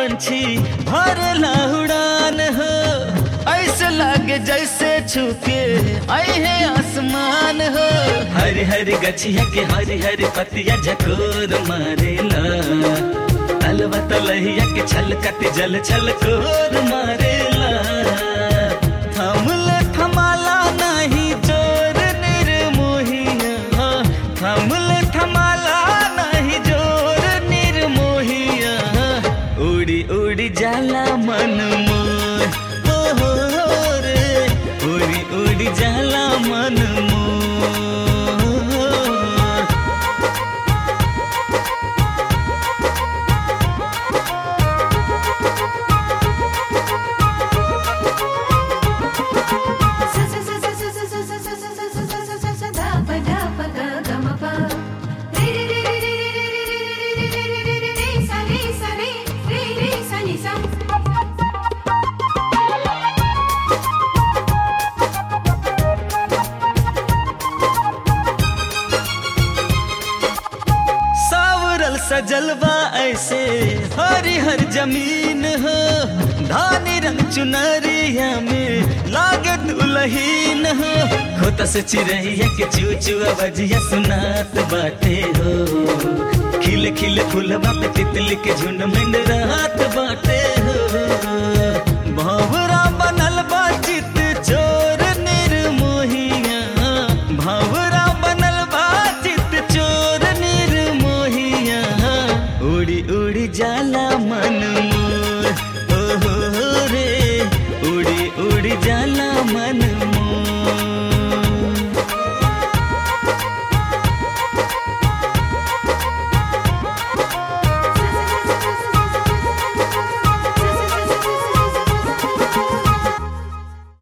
पंछी भरला उड़ान हो ऐसे लागे जैसे छुके आई है आसमान हो हरी हरी गछिया के हरी हरी पतिया झकोर मारेला तलवा तलहिया के छलकत जल छलकोर मारेला थमल थमाला नहीं जोर निर्मोहिया थमल थमाला नहीं जोर निर्मोहिया उड़ी उड़ी जाला मन मोर हो हो हो रे उड़ी उड़ी जाला मन मोर सावरल सजलवा ऐसे हरी हर जमीन हो धानी रंग चुनरिया में लागे दुलहीन हो खोता से चिड़ैया के चूचुआ बजिया सुनात बाटे हो खिले खिले फूलवा पे तितली के झुंड में रात बाटे हो भंवरा बनल बा चित चोर निर्मोहिया भंवरा बनल बा चित चोर निर्मोहिया उड़ी उड़ी जाला मन मोर ओ हो हो रे उड़ी उड़ी जाला मन मोर